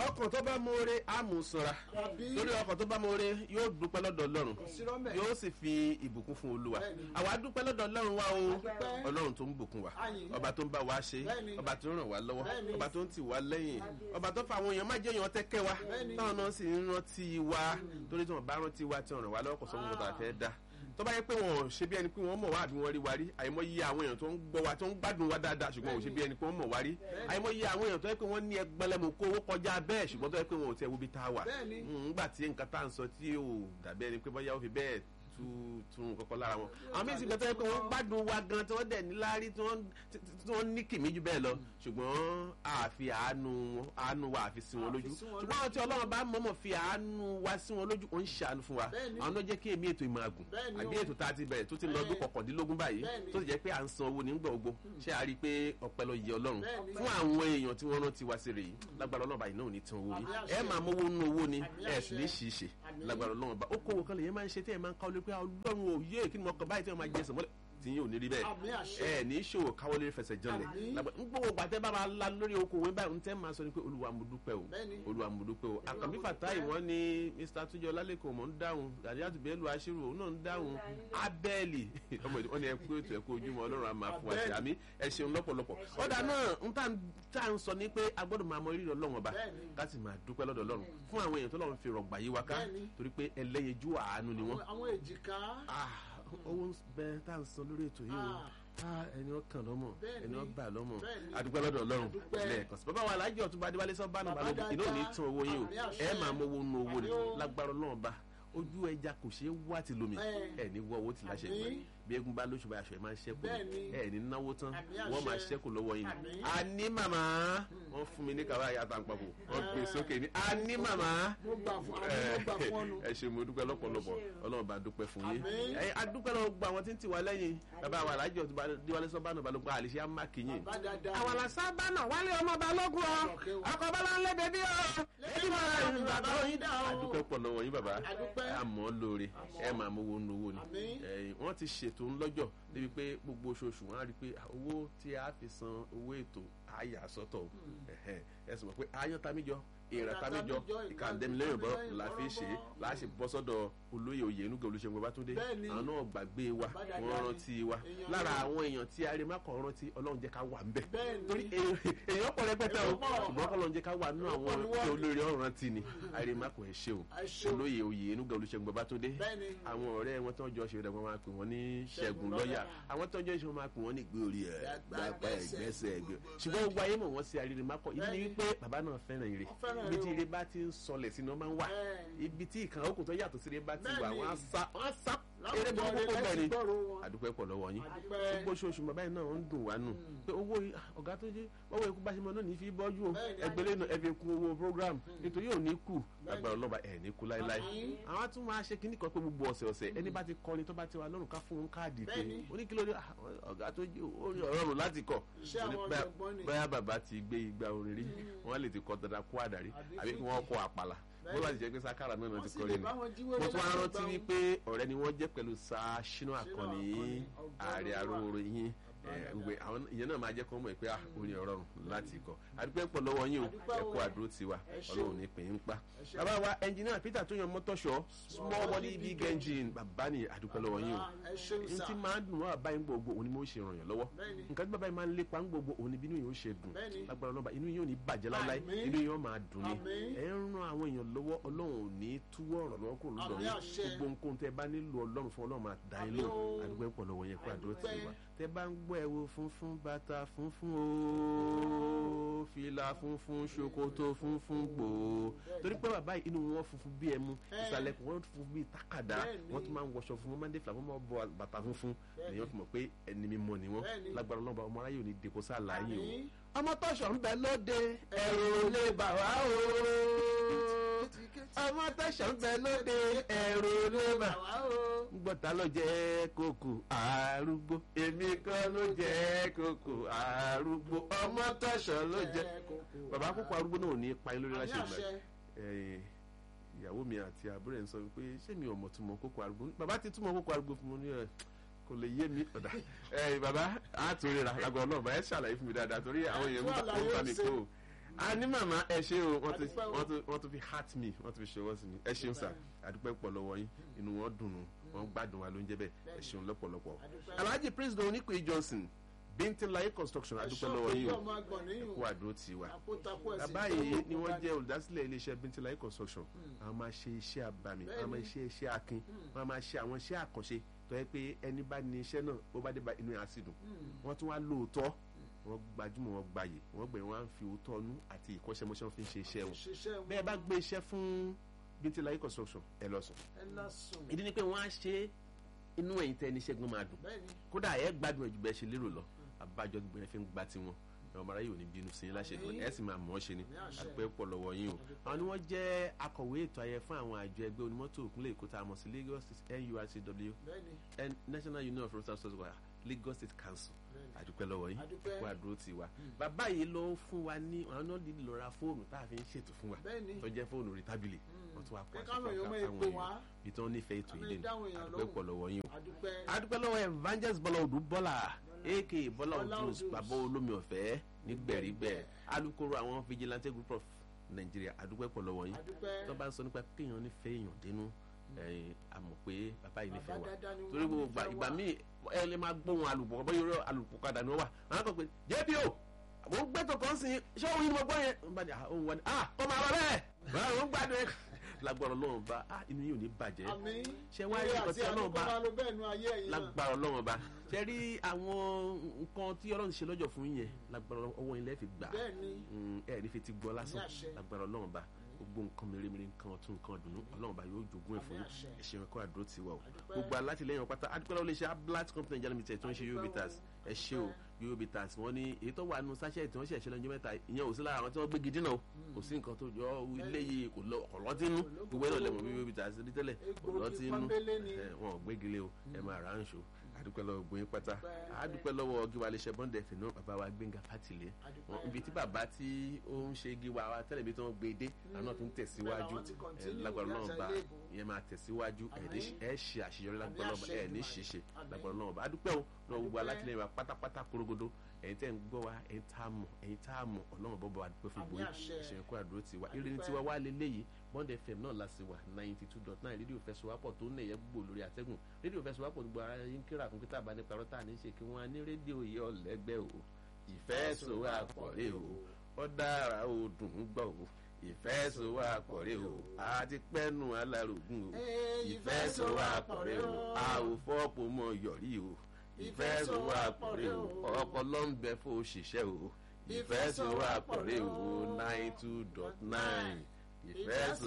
ọkàn tó bá mọ̀ọ́rẹ́ á mú sanra Àbí? lórí ọkàn tó bá mọ̀ọ́rẹ́ yóò dúpẹ́ lọ́dọ̀ ọlọ́run sírọ́ mẹ́. yóò sì fi ìbùkún fún olúwa Bẹ́ẹ̀ni. àwa dúpẹ́ lọ́dọ̀ ọlọ́run wa o dúpẹ́. ọlọ́run tó ń bùkún wa Àyìn. ọba tó ń bá wa ṣe Bẹ́ẹ̀ni. ọba tó ń ràn wá lọ́wọ́ Bẹ́ẹ̀ni. ọba tó ń tì wá lẹ́yìn ọba tó fa àwọn èèyàn má jẹ́ èèyàn tẹ́kẹ́ wa Bẹ́ẹ̀ni. táwọn náà sì ń rántí wa torí tí wọ́n bá rántí wa tí wọ́n ràn wá lọ́wọ́ kò sọ fún wọn tó àfẹ́ dá tó bá yẹ pé wọn ò ṣe bí ẹni pé wọn mọ̀ wá àbí wọn rí wa rí àìmọye àwọn èèyàn tó ń gbọ́ wa tó ń gbádùn wa dáadáa ṣùgbọ́n ò ṣe bí ẹni pé wọn mọ̀ wá rí àìmọye àwọn èèyàn tó yẹ pé wọ́n ní ẹgbẹ́lẹ́mù kó owó kọjá bẹ́ẹ̀ ṣùgbọ́n tó yẹ pé wọn ò tẹ wo bí tá a wà Bẹ́ẹ̀ni. ńgbà tí nǹkan tá à ń sọ tí ò dàbí ẹni pé bóyá ó fi bẹ́ẹ̀ tú tún kọ́kọ́ lára wọn àwọn míín sì gbẹ́tọ́ yẹ pé wọ́n gbádùn wa gan tí wọ́n dẹ̀ ní láárí tí wọ́n tí tí wọ́n ní kìmí jù bẹ́ẹ̀ lọ ṣùgbọ́n àfi àánú wọn àánú wa àfi sí wọn lójú Àfi sí wọn ṣùgbọ́n àwọn tí ọlọ́run bá mọ̀mọ́ fi àánú wa sí wọn lójú ó ń ṣàánú fún wa Bẹ́ẹ̀ni. àwọn ló jẹ́ kí èmi ètò ìmọ̀ àgùn Bẹ́ẹ̀ni àbí o. ètò tá a ti bẹ̀rẹ̀ tó ti lọ ọdún Bẹ́ẹ̀. kọkàndínlógún báyìí Bẹ́ẹ̀ni. tó sì jẹ́ pé à ń san owó nígbà gbogbo ṣé a rí i pé ọpẹ́ ló yẹ ọlọ́run Bẹ́ẹ̀ni. fún àwọn èèyàn tí wọ́n rántí wa sí rè yìí lágbára ọlọ́run báyìí náà ò ní tán owó yìí Àmì àṣẹ. ẹ máa mówó nínú owó ni Àmì ẹ sì ní àṣẹ. ṣì í ṣe Àmì. lágbára ọlọ́run bá ó kówó kan lè yẹn máa ń ṣe tí ẹ máa ń káwọ́ lé pé ọlọ́run ò yé kí ni mo kàn báyìí tí wọ́n máa jẹ ẹsẹ̀ mọ́lẹ̀ tí yín ò ní rí bẹ́ẹ̀ Àmì àṣẹ. ẹ ní ṣòwò káwọ́ lé fẹsẹ̀ janlẹ̀ Àmì. lágbára ń gbówó gbàtẹ́ bá máa la lórí okòwò báyìí ń tẹ́ máa sọ ni pé olúwa mo dúpẹ́ o Bẹ́ẹ̀ni. olúwa mo dúpẹ́ o àkànbí mo fàtáì dúpẹ́. wọ́n ní mr tujọ lálẹ́kọ̀ọ́ mọ̀ ń dáhùn àdíyàtú bẹ́ẹ̀lú aṣírò òun náà ń dáhùn abẹ́ẹ̀lì ọmọ ìdí wọ́n ní ẹkú ètò ẹkú ojúmọ́ ọlọ́run á máa fún wa sí àmì ẹ ṣeun lọ́pọ̀lọpọ̀ ọ̀dà náà ń tà ń tà ń sọ ní pé a gbọ́dọ̀ máa mọ rírì ọlọ́run ọba Bẹ́ẹ̀ni. ká sì máa dúpẹ́ lọ́dọ̀ ọlọ́run fún àwọn èèyàn tó lọ́run fi rọ̀gbà yí wa ká Bẹ́ẹ̀ni. torí pé ẹlẹ́yinjú àánú ni wọ́n àwọn èjìká. Ah, owó ń bẹ tá à ń san lórí ètò yìí o Ah, ẹni ọkàn lọ́mọ Bẹ́ẹ̀ni. ẹni ọgbà lọ́mọ Bẹ́ẹ̀ni. adúpẹ́ lọ́dọ̀ ọlọ́run Adúpẹ́. lẹ́ẹ̀kan sí bàbá wa alájọ ọtúnba adéwálé sọ bánu Bàbá balógun iná ò ní dáadáa. tún owó yín o Àmì àṣẹ. ẹ máa mówó nínú owó ni Àmì o. lágbára ọlọ́run bá ojú ẹja kò ṣeé wá ti lomi Bẹ́ẹ̀. ẹ ní wọ owó tí láṣẹ Àmì. ìgbà bí egun bá lóṣù bá aṣọ ẹ máa ń ṣẹ́kù Bẹ́ẹ̀ni. ni ẹ ní náwó tán Àmì wọ́n máa àṣẹ. ṣẹ́kù lọ́wọ́ yín Àmì. ni àní màmá wọ́n fún mi ní kàwá àyàtà àpapọ̀ wọ́n gbé sókè ní àní màmá mo gbà fún àmì mo gbà fún ọnu. ẹ ṣe mo dúpẹ́ lọ́pọ̀lọpọ̀ ọlọ́run bá dúpẹ́ fún yín Àmín. ẹ adúpẹ́ lọ́wọ́ gba àwọn tí ń tì wá lẹ́yìn bàbá wa alájọ tó bá díwálé sọ́bánà balógun àlìṣe àmàkìyìn. Bàbá dáadáa. àwọn àlàsá bánà wálé ọmọ balógun ọ Ọ̀kẹ́ o. ọkọ̀ bọ́lá ń lé bèbí ọ èyí máa ń Àmín. bàbá yín dá ọ. adúpẹ́ pọ̀ lọ́wọ́ yín bàbá Adúpẹ́. ẹ àmọ́ lóore ẹ máa mówó nu owó ni Àmín. Ẹ̀yin, wọ́n ti ṣètò ńlọ́jọ́ débi pé gbogbo oṣooṣù wọn á rí i pé owó tí a fi san owó ètò àyà sọ́tọ̀ ẹ̀hẹ́n. ẹ sì mọ̀ pé ayọ́ tamíjọ ìrà tamíjọ ìkàndẹ́milẹ́yìn bọ́ la fi ṣe é láti bọ́ sọ́dọ̀ olóyè oyè inúgẹ̀ olùṣègùn babátúndé Bẹ́ẹ̀ni. àwọn náà gbàgbé wa Bàbá dáadáa wọ́n ni. rántí wa Èèyàn lára náà. àwọn èèyàn tí arémákọ̀ rántí ọlọ́run jẹ́ ká wà ń bẹ̀ Bẹ́ẹ̀ni. torí èèyàn èèyàn pọ̀ rẹpẹtẹ o Èèyàn pọ̀. ṣùgbọ́n kọ́lọ́run jẹ́ ká wà nínú àwọn Èèyàn pọ̀ tí ni wọ́n. olórí ọ̀run rántí ni arémákọ̀ ẹ̀ ṣe o Ẹ ṣé o. olóyè oyè inúgẹ̀ olùṣègùn babátúndé Bẹ́ẹ̀ni. àwọn ọ̀rẹ́ wọn tó ń jọ ṣe rẹ̀ wọ́n máa pè wọ́n ní ṣẹ́gun Ṣẹ́gun lọ́ọ̀yà lọ́yà. àwọn tó ń jọ ṣe wọ́n máa pè wọ́n ní ìgbé orí ẹ̀ Gbàgbà gbàgbà ẹgbẹ́sẹ̀. ẹ̀gbẹ́sẹ̀ ẹ̀gbẹ́ ṣùgbọ́n gbogbo ayé mọ̀ wọ́n sí arìnrìnmákọ̀ ìdí ni Bẹ́ẹ̀ni. wípé bàbá náà fẹ́ràn ire Ó fẹ́ràn ibi ire tí o. ire bá ti ń sọlẹ̀ sínú ọmọ ń wà Bẹ́ẹ̀. ibi tí ìkànnì òkùn tó yàtọ̀ sí ire bá ti wà Bẹ́ẹ̀ni. wọ́n á sá wọ́n á sá Láwùjọ eré burúkú rere kó bẹ́ẹ̀ ni lẹ́sìn gbọ́rọ̀ wọn. àdúpẹ́ pọ̀ lọ́wọ́ yín Àdúpẹ́. gbogbo oṣooṣù bàbá yìí náà ń dùn wá nù pé owó yìí, ah, ọ̀gá tó jẹ́ ọwọ́ ikú bá ṣe mọ náà ní fi bọ́jú o Bẹ́ẹ̀ni, ẹgbẹ́lẹ́ náà ẹ fi kún owó program nítorí ò ní kù Bẹ́ẹ̀ni. lágbára ọlọ́ba ẹ̀ ní kú láéláé Àmín. àwọn tún máa ṣe kíní kan pé gbogbo ọ̀sẹ̀ ọ̀sẹ̀ ẹni bá ti kọrin tó bá ti wà lọ́rùn ká fún un káàdì pé Bẹ́ẹ̀ni. oníkìlódé ọ̀gá tó jẹ́ orin ọ̀rọ̀rùn láti kọ̀ Iṣẹ́ àwọn Oní- bá- ọ̀jọ̀gbọ́n ni. báyà bàbá ti gbé igba orin rí wọ́n lè ti kọ́ dandan kó àdàrí Àbí àbí kí wọ́n kọ́ àpàlà bó bá ti jẹ́ pé sákàrà náà Wọ́n ti sì kọrin lè ni bá wọn jí mo wẹ́rẹ́ tún wá láti rántí gbà wọn. wípé ọ̀rẹ́ ni wọ́n jẹ́ pẹ̀lú sa ṣínú àkànní Àkànní, ààrẹ ọgbọ́n arówóró yín gbogbo àwọn ìyẹn náà máa jẹ́ kó mọ̀ pé ah orin ọ̀rọ̀ rùn láti kọ àdúpẹ́ pọ̀ lọ́wọ́ yín o Àdúpẹ́ ẹ kú o. àdúró tiwa Ẹ ṣé ọlọ́run o. ní pín in pa. Ẹ ṣé. bàbá wa ẹnjìníà peter tó yan mọ́tọ́ṣọ́ small body big engine bàbá ni àdúpẹ́ lọ́wọ́ yín o ẹ ṣeun n sà. tí máa ń dùn wọ́n bàbá yín gbogbo òun ni mo ṣe ràn yàn lọ́wọ́ Bẹ́ẹ̀ni. nǹkan tí bàbá yín máa ń lépa ń gbogbo òun ni bínú yín ó ṣe dùn Bẹ́ẹ̀ni. lágbára ọlọ́ba inú yín ò ní bàjẹ́ láíláí Àmín. inú yín ó máa dùn ni Àmín. ẹ ń ran àwọn èèyàn lọ́wọ́ ọlọ́run ò ní túwọ́ ọ̀rọ̀ lọ́wọ́ kúrò lọ́dọ̀ Àmín yín àṣẹ. gbogbo nǹkan tẹ bá nílò ọlọ́run fún ọlọ́run máa dá yín Àmín lò o. àdúgbò pọ̀ lọ́wọ́ yẹn kó àdúró tì Àdúpẹ́. wá tẹ bá ń gbọ́ ẹ̀wò funfun bàtà funfun o fìlà funfun ṣòkòtò funfun gbòó torí pé bàbá yìí inú wọn funfun bí ẹmu Ẹ. ìsàlẹ̀ kò wọ́n funfun bí takàdá Bẹ́ẹ̀ni. wọ́n tún máa ń wọṣọ funfun máa ń dé fìlà wọ́n máa ń bọ bàtà funfun Bẹ́ẹ̀ni. lèyàn fi mọ̀ pé ẹni mímọ́ ni wọ́n Bẹ́ẹ̀ni. lágbára ọlọ́ba ọmọ aráyè ò ní dèkó sáà láàyè o Àmín. ọmọ tọ̀sọ̀ ń bẹ lóde ẹ̀rù ò lè bà wá o ọmọ tọ̀sọ̀ ń bẹ lóde ẹ̀rù ò lè bà wá Àwa o. gbọ́ta ló jẹ́ kókò arúgbó èmi kan ló jẹ́ kókò arúgbó ọmọ tọ̀sọ̀ ló jẹ́ bàbá kókò arúgbó náà ò ní pa yín lórí Àmín láṣẹ ìgbà àṣẹ. ẹ̀yìn ìyàwó mi àti àbúrò ẹ̀ ń sọ pé ṣé mi ò mọ̀ túmọ̀ kókò arúgbó bàbá ti túmọ̀ kókò arúgbó fún mi ní ẹ̀ kò lè yé mi ọ̀dà ẹ̀yìn bàbá á tún ríra lágbọ̀n náà bàá ẹ̀ ṣàlàyé fún mi dáadáa torí àwọn èèyàn ń bá Àtúwàlàyé ń bá mi ṣe. kó o a ní màmá ẹ ṣe o wọ́n ti Adúpẹ́ o. wọ́n ti wọ́n ti fi heart me wọ́n ti fi ṣọwọ́ sí mi ẹ ṣeun sà àdúpẹ́ pọ̀ lọ́wọ́ yín inú wọn dùn ún wọ́n gbádùn wa ló ń jẹ́ bẹ́ẹ̀ ẹ ṣeun lọ́pọ̀lọpọ̀ Adúpẹ́. alhaji prince don onípe johnson bíntín láyé construction àdúpẹ́ lọ́wọ́ yín o ọmọ agbọ̀n níyùn kó àdúró tì wá àpótápó ẹ̀sìn bàbá yìí ni wọ́n jẹ́ olùdásílẹ̀ iléeṣẹ́ bíntín láyé construction àwọn máa ṣe iṣẹ́ àbàmì àwọn máa ṣe iṣẹ́ akin wọ́n máa ṣe àwọn iṣẹ́ àkànṣe tó yẹ pé ẹni bá ní iṣẹ́ náà ó bá dé bá inú ẹ̀ á sì dùn wọ́n tún wá lóòótọ́ wọ́n gbajúmọ̀ wọ́n gbayè wọ́n gbẹ̀rẹ̀ wọ́n á fi òótọ́ ọnú àti ìkọ́ṣẹ́mọṣẹ́ wọn fi ń ṣe iṣẹ́ wọn ṣiṣẹ́ wọn bẹ́ẹ̀ bá gbé iṣẹ́ fún bíntín láyé construction ẹ lọ sùn ẹ lásùn ìdí ni pé wọ́n á ṣe inú ẹ̀yìn tẹ́ ẹni ṣẹ́gun máa dùn bẹ́ẹ̀ ni kódà ẹ gbádùn ẹjù bẹ́ẹ̀ ṣe lérò lọ abájọ gbogbo yẹn fi ń gba tiwọn ẹ̀rọ mara yóò ní bínú sí yín láṣẹ Àmín. ẹ sì máa mọ̀ ọ́ ṣe ni Àmín àṣẹ. àdúpẹ́ pọ̀ lọ́wọ́ yín o àwọn ni wọ́n jẹ́ akọ̀wé ètò ayẹ fún àwọn àjọ ẹgbẹ́ onímọ́tò ìpínlẹ̀ èkó tá a mọ̀ sí Lagos State NURTW bẹ́ẹ̀ ni and National Union of Road Transport Workers Lagos State Council bẹ́ẹ̀ ni àdúpẹ́ lọ́wọ́ yín Àdúpẹ́. kó àdúró ti wa bàbá yìí ló ń fún wa ní àwọn náà dídì lọ ra fóònù tá a fi ń ṣètò fún wa bẹ́ẹ̀ ni tó jẹ́ fóònù rí tábìlì wọ́n tún wá kó Ẹ aṣọ káwọn èèyàn mọ fáwọn èpè wá. èèyàn bí tí wọ́n nífẹ̀ẹ́ ètò Àmì yìí lé ìdáhùn ní èèyàn àdúpẹ́ lóhùn. pọ̀ lọ́wọ́ yín o àdúpẹ́ adúpẹ́ lọ́wọ́ evangelist bọ́lá odù bọ́lá aka bọ́lá Bọ́lá odus Odus. bàbá olómi ọ̀fẹ́ nígbẹ̀rígbẹ̀ alukoro àwọn vigilante group of Nigeria adúpẹ́ pọ̀ lọ́wọ́ yín àdúpẹ́ tó bá ń sọ nípa kéèyàn nífẹ̀ẹ́ èèyàn dénú ẹ̀yìn a mọ̀ pé bàbá yìí nífẹ̀ẹ́ Bàbá wa dáadáa ni torí wọ́n gbogbo nífẹ̀ẹ́ ìgbà wa. míì ẹ lè máa gbóhùn alùpùpù bọ́ yọrọ alùpùpù kadà ni wọ́n wà àwọn kan pé jẹ́bi o mo ń gbẹ́tọ̀ kan sí ṣé òun ni mo gbọ́ yẹn n bá ní ah òun wà ní ah kọ́ máa lọ bẹ́ẹ̀ báwo ń gbádùn ẹ̀ lágbára Ọlọ́run bá ah inú yìí ò ní bàjẹ́ àmín ṣé wá rí Eré nǹkan àti tí Ọlọ́run bá àdúgbò ló bẹ́ẹ̀ nu ayé ẹ̀yin náà lágbára Ọlọ́run ọba ṣe rí àwọn nǹkan tí Ọlọ́run ṣe lọ́jọ́ fún yín yẹn lágbára Ọlọ́run, ọwọ́ yín lẹ́ẹ̀ fi gbà bẹ́ẹ̀ ni Mm, ẹ ní fi ti gbọ́ lásán Ní àṣẹ. lágbára Ọlọ́run ọba gbogbo nǹkan mèremère nǹkan ọ̀tún nǹkan ọ̀dùnnú Ọlọ́run ọba yóò jogún ẹ̀ fún Àmín yín àṣẹ. ẹ ṣeun ẹ̀kọ́ àdúró ti wà o Àdúpẹ́. gbogbo alátìlẹyìn ọ̀pátá adúpẹ́ lọ́wọ́ iléeṣẹ́ ablat company Nigeria limited tó ń ṣe Àdúpẹ́ yobitas o. ẹ ṣe o yobitas wọn ní èyí tó wà nù sáṣẹ́ tí wọ́n ṣe ẹ̀ṣẹ́ lọ́jọ́ mẹ́ta ìyẹn ò sí lára àwọn tí wọ́n gbégi dínà o kò sí nǹkan tó jọ ilé yìí kò lọ ọ̀lọ́tínú gbogbo ẹ̀ náà lẹ́mọ̀ bí yobitas rí tẹ́lẹ̀ Egbògi ọ̀lọ́tínú pọ́nbélé ni. ẹ, wọn ò gbégilé o ẹ máa rà ń ṣo adúpẹ́ lọ́wọ́ gbóyin pátá Àdúpẹ́. adúpẹ́ lọ́wọ́ gíwa iléeṣẹ́ bọ́ndẹ̀ fìnnú bàbá wa Gbénga Fátìlé Àdúpẹ́. wọn ibi tí bàbá tí ó ń ṣe gíwa wa tẹ́lẹ̀ bí tí wọ́n gbé dé àwọn náà tún tẹ̀síwájú Bẹ́ẹ̀ làwọn ti ẹ, continue lágbára ní náà àṣà bá ilé ìbò. ìyẹn máa tẹ̀síwájú ẹ̀ ní Àmín. ẹ̀ ṣe àṣeyọrí lágbára náà àṣẹ ẹ̀ ní Èdùmàrè. ṣiṣẹ́ Àmín. lágbára náà bá adúpẹ́ o lọ gbogbo Àdúpẹ́. alátìlẹyìn wa pátápátá korogodo ẹ̀yin tẹ́ ń gbọ́ wa ẹ̀yin tá a mọ̀ ẹ̀yin tá a mọ̀ ọlọ́run bọ́ bá wa dúpẹ́ fún Àmín gbóyè àṣẹ. ẹ̀ṣẹ̀ kó àdúró tiwa Àdúpẹ́. irin tiwa wá lélẹ́yìí bond fm náà la sì wà ninety two dot nine rédíò fẹsọwápọ̀ tó ń nẹ̀yẹ́ gbogbo lórí àtẹ́gùn rédíò fẹsọwápọ̀ gbogbo ara yín kíra fún pété àbáni parọ́ tá à ní ṣe kí wọ́n á ní rédíò yìí ọ̀lẹ́gbẹ́ o ìfẹ́ sọwápọ̀ rè o ó dára o dùn ún gbọ́ o ìfẹ́ sọwápọ̀ rè o àti pẹ́nu alárògùn o Ee, ìfẹ́ sọwápọ̀ rè o a ò fọ́pọ̀ mọ́ yọ̀rí o ìfẹ́ sọwápọ̀ rè o ọpọlọ ń bẹ fún òṣìṣẹ́ o ìfẹ́ sọwápọ̀ rè o nine two dot nine ìfẹ́ sọ.